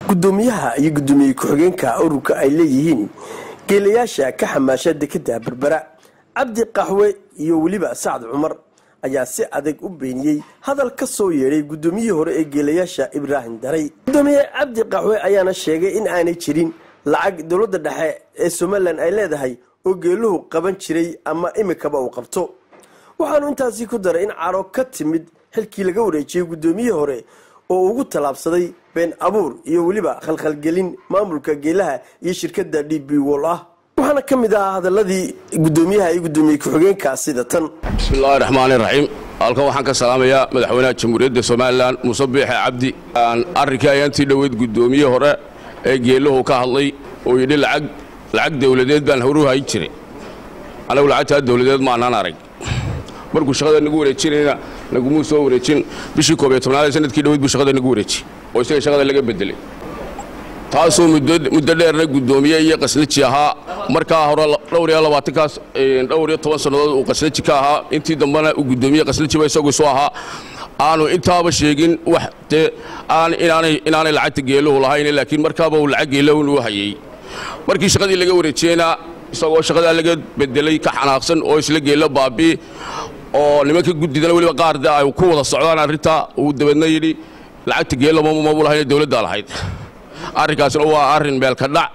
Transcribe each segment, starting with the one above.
gudoomiyaha iyo gudoomiye ku-xigeenka ururka ay leeyihiin geelayaasha ka xamaasha dekeda berbera cabdi qaxwe iyo weliba sacad cumar ayaa si adag u beeniyey hadal ka soo yeedhay gudoomiyihii hore ee geelayaasha ibraahim daray gudoomiye cabdi qaxwe ayaana sheegay in aanay jirin lacag dowladda dhexe ee somalilan ay leedahay oo geeluhu qaban jiray ama imikaba uu qabto waxaanu intaasi ku daray in caro ka timid xilkii laga wareejiyey gudoomiyihii hore oo ugu tallaabsaday been abuur iyo weliba khalkhalgelin maamulka geelaha iyo shirkadda d b wol ah waxaana ka mid ahaa hadaladii gudoomiyaha iyo gudoomiye ku-xigeenka sida tan bismillahi raxmaani raxiim halkan waxaan ka salaamayaa madaxweynaha jamhuuriyadda somalilan muuse biixe cabdi arrinkii ayaantii dhoweyd guddoomiye hore ee geeluhu ka hadlay oo yidhi lacag lacag dawladeed baan horu hayn jiray anagu lacagtaa dawladeed maanaan arag markuu shaqada nagu wareejinayna nagumuu soo wareejin bishii koob iyo tobnaad ee sanadkii dhoweyd buu shaqada nagu wareejiyey oo isaga shaqada laga bedelay taasoo muddo dheerna guddoomiye iyo qasnaji ahaa markaa hore dhowr iyo labaatankaas dhowr iyo toban sannadood uu qasnaji ka ahaa intii dambena uu guddoomiye qasnajiba isagu isu ahaa aanu intaaba sheegin wax dee aan inaanay inaanay lacagta geeluhu lahayn laakiin markaaba uu lacag geelahun u hayay markii shaqadii laga wareejiyeyna isagoo shaqadaa laga bedelay ka xanaaqsan oo isla geelo baabii oo nimanka guddidana weliba qaar de ay ku wada socdaan arrintaa uu dabeedna yidhi lacagta geela mabu lahayn dowladdaa lahayd arrinkaasna waa arrin meelka dhac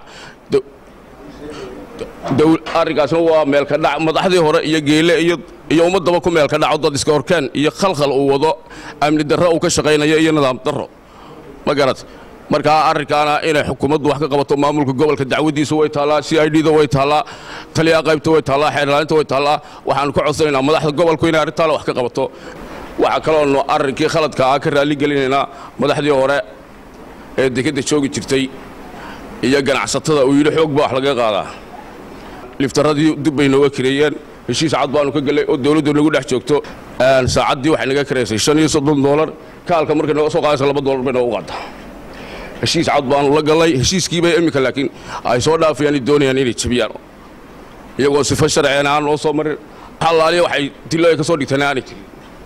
arrinkaasna waa meelka dhac madaxdii hore iyo geele iyo ummaddaba ku meelka dhaco dad iska horkeen iyo khalkhal uu wado amni darro uu ka shaqaynayo iyo nidaam darro ma garat markaa arrinkaana inay xukuumaddu wax ka qabato maamulka gobolka dacwadiisa way taallaa c i d da way taallaa taliyaha qaybta way taallaa xeerlaalinta way taallaa waxaanu ka codsanaynaa madaxda gobolku inay arrintaana wax ka qabato waxaa kaloonu arrinkii khaladka ah ka raalligelinaynaa madaxdii hore ee dekedda joogi jirtay iyo ganacsatada uu yidhi xoog baa wax laga qaadaa liftaradii dib bay nooga kareeyeen heshiis cad baanu ka gelay oo dawladdu nagu dhex joogto saacaddii waxay naga kareysay shan iyo soddon doolar kaalka markay nooga soo qaadaysa laba doolar bay noogu qaadaa heshiis cad baanu la gallay heshiiskiibay iminka laakiin ay soo dhaafayaan doonayaan inay jabiyaan iyagoo sifo sharciyan aan noo soo marin xalaaliya waxay dilooya ka soo dhigteen aanay jirin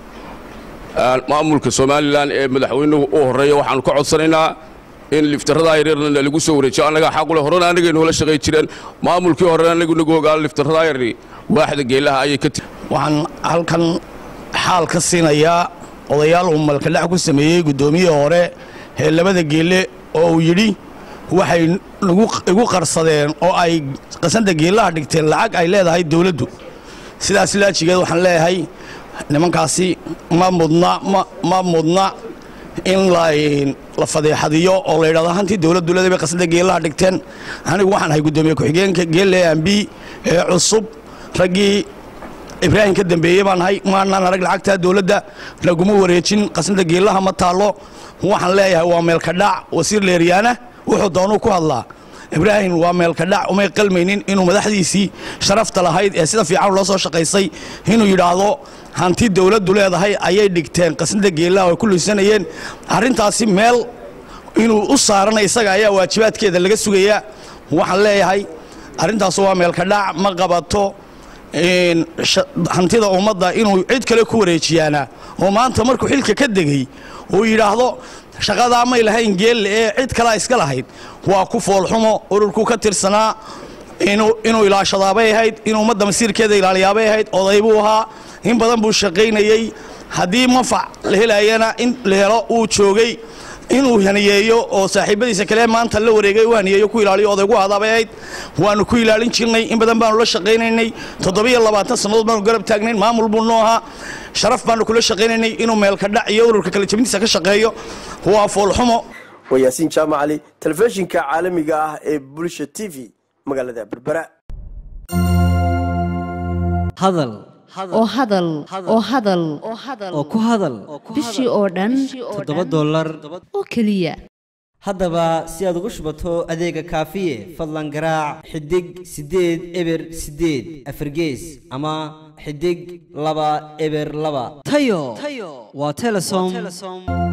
maamulka somalilan ee madaxweynuhu u horreeya waxaanu ka codsanaynaa in liftaradaa yaryarna lagu soo wareejiyo annagaa xaqule horena annagay noola shaqay jireen maamulkii horena annagu nagu ogaa liftaradaa yaryari waaxda geelaha ayay ka tiri waxaan halkan xaal ka siinayaa odayaal uu malkadhac ku sameeyey guddoomiyihii hore ee labada geelle oo uu yidhi waxay igu qarsadeen oo ay qasanta geellaha dhigteen lacag ay leedahay dawladdu sidaas laajigeed waxaan leeyahay nimankaasi ma mudna ma mudna in la fadeexadiyo oo la yidhahdo hantii dawladdu leedahay bay qasanta geellaha dhigteen anigu waxaan ahay guddoomiye ku-xigeenka geelle ambi ee cusub raggii ibraahim ka dambeeyey baan ahay maanaan arag lacagtaa dawladda laguma wareejin qasanta geellaha ma taallo waxaan leeyahay waa meelka dhac wasiir leeryaana wuxuu doonuu ku hadlaa ibraahim waa meelka dhac umay qalmaynin inuu madaxdiisii sharafta lahayd ee sida fiican loo soo shaqaysay inuu yidhaahdo hanti dawladdu leedahay ayay dhigteen qasnada geellaha ay ku luisanayeen arrintaasi meel inuu u saarana isaga ayaa waajibaadkeeda laga sugayaa waxaan leeyahay arrintaas waa meelka dhac ma qabato hantida ummadda inuu cid kale ku wareejiyaana oo maanta markuu xilka ka degey uu yidhaahdo shaqadaa may lahayn geelle ee cid kalea iska lahayd waa ku foolxumo ururkuu ka tirsanaa inuu ilaashadaabay ahayd inuu ummadda masiirkeeda ilaaliyaabay ahayd oday buu ahaa in badan buu shaqaynayey haddii manfac la helayana in la helo uu joogay inuu haniyeeyo oo saaxiibadiisa kale maanta la wareegay u haniyeeyo ku ilaaliyo odaygu hadaabay ahayd waanu ku ilaalin jirnay in badan baanu la shaqaynaynay toddobiyo labaatan sannadood baanu garab taagnayn maamul buu noo ahaa sharaf baanu kula shaqaynaynay inuu meelka dhac iyo ururka kala jabintiisa ka shaqeeyo waa foolxumo waa yaasiin jaamac cali telefishinka caalamiga ah ee bulsha t v magaalada berbera hadal oo hadal oo hadal oo ku hadal bishii oo dhan toddoba dollar oo keliya haddaba si aad ugu shubato adeega kaafiye fadlan garaac xidig siddeed eber siddeed afargees ama xidig laba eber laba tayo waa telesom